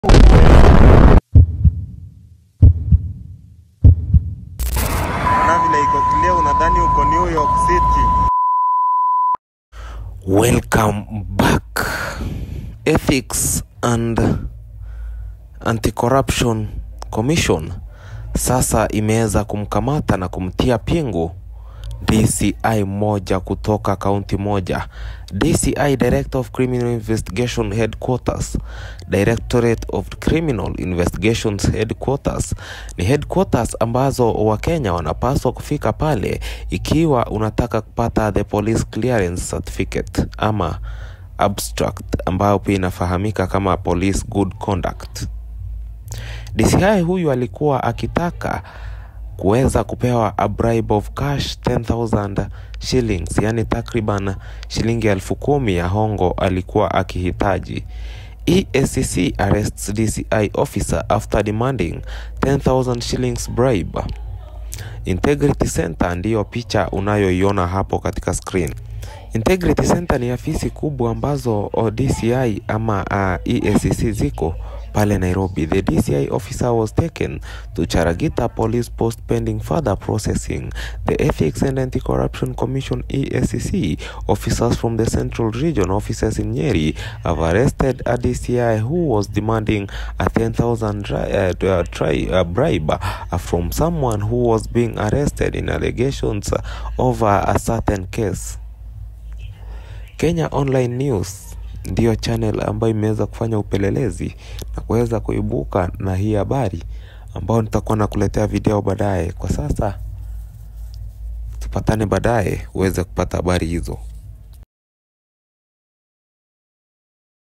na vile iko clear, unadhani uko New York City. Welcome back. Ethics and Anti-Corruption Commission sasa imeweza kumkamata na kumtia pingu DCI moja kutoka kaunti moja. DCI Director of Criminal Investigation Headquarters, Directorate of Criminal Investigations Headquarters ni headquarters ambazo Wakenya wanapaswa kufika pale ikiwa unataka kupata the police clearance certificate ama abstract ambayo pia inafahamika kama police good conduct. DCI huyu alikuwa akitaka kuweza kupewa a bribe of cash 10000 shillings, yani takriban shilingi elfu kumi ya hongo alikuwa akihitaji. EACC arrests DCI officer after demanding 10000 shillings bribe. Integrity Center ndiyo picha unayoiona hapo katika screen. Integrity Center ni afisi kubwa ambazo o DCI ama uh, EACC ziko pale Nairobi. The DCI officer was taken to Charagita Police Post pending further processing. The Ethics and Anti-Corruption Commission EACC officers from the Central Region offices in Nyeri have arrested a DCI who was demanding a 10,000 dri- uh, uh, tri- uh, bribe uh, from someone who was being arrested in allegations over a certain case. Kenya Online News ndiyo channel ambayo imeweza kufanya upelelezi na kuweza kuibuka na hii habari ambayo nitakuwa nakuletea video baadaye. Kwa sasa tupatane baadaye uweze kupata habari hizo.